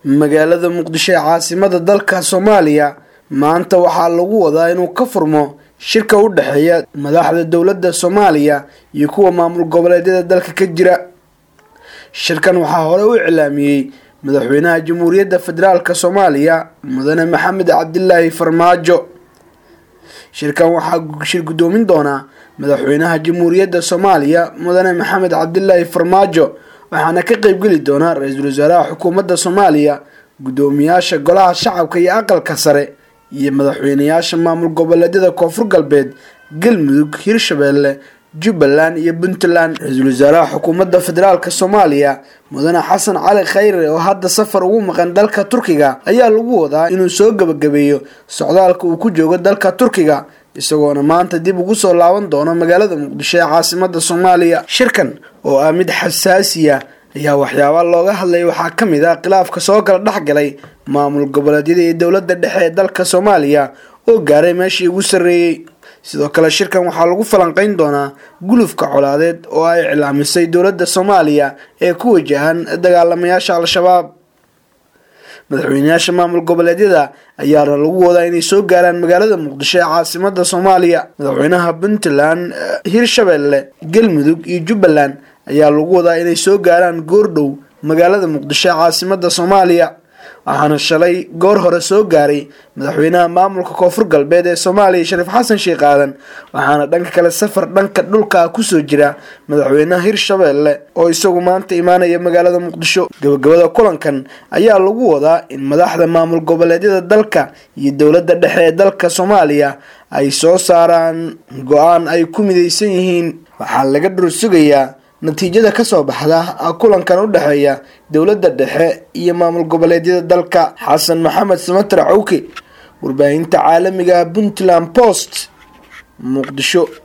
magaalada muqdisho ee caasimada dalka soomaaliya maanta waxaa lagu wadaa inuu ka furmo shirka u dhexeeya madaxda dowladda soomaaliya iyo kuwa maamul goboleedyada dalka ka jira shirkan waxaa hore u iclaamiyey madaxweynaha jamhuuriyadda federaalk soomaaliya mudane maxamed cabdilaahi farmaajo shirkan waxaa shir guddoomin doonaa madaxweynaha jamhuuriyadda soomaaliya mudane maxamed cabdilaahi farmaajo waxaana ka qeybgeli doonaa ra-iisul wasaaraha xukuumadda soomaaliya guddoomiyaasha golaha shacabka iyo aqalka sare iyo madaxweynayaasha maamul goboleedyada koonfur galbeed galmudug hirshabeelle jubbaland iyo puntland ra-iisul wasaaraha xukuumadda federaalk soomaaliya mudane xasan cali khayre oo hadda safar ugu maqan dalka turkiga ayaa lagu wadaa inuu soo gebagabeeyo socdaalka uu ku joogo dalka turkiga isagoona maanta dib ugu soo laaban doono magaalada muqdisho ee caasimada soomaaliya shirkan oo ah mid xasaasiya ayaa waxyaaba looga hadlay waxaa ka mid ah khilaafka soo kala dhexgalay maamul goboleedyada iyo dowladda dhexe ee dalka soomaaliya oo gaaray meeshii ugu sarreeyey sidoo kale shirkan waxaa lagu falanqeyn doonaa gulufka colaadeed oo ay iclaamisay dowladda soomaaliya ee ku wajahan dagaalamayaasha al-shabaab madaxweynayaasha maamul goboleedyada ayaana lagu wadaa inay soo gaaraan magaalada muqdisho ee caasimada soomaaliya madaxweynaha puntland hirshabeelle galmudug iyo jubbaland ayaa lagu wadaa inay soo gaaraan goordhow magaalada muqdisho ee caasimada soomaaliya waxaana shalay goor hore soo gaaray madaxweynaha maamulka koonfur galbeed ee soomaaliya shariif xasan sheekh aadan waxaana dhanka kale safar dhanka dhulka kusoo jira madaxweynaha hirshabeelle oo isagu maanta imaanaya magaalada muqdisho gabagabada kulankan ayaa lagu wadaa in madaxda maamul goboleedyada dalka iyo dowladda dhexe ee dalka soomaaliya ay soo saaraan go-aan ay ku midaysan yihiin waxaa laga dhur sugayaa natiijada kasoo baxda kulankan u dhexeeya dowladda dhexe iyo maamul goboleedyada dalka xasan maxamed samater cawke warbaahinta caalamiga puntland post muqdisho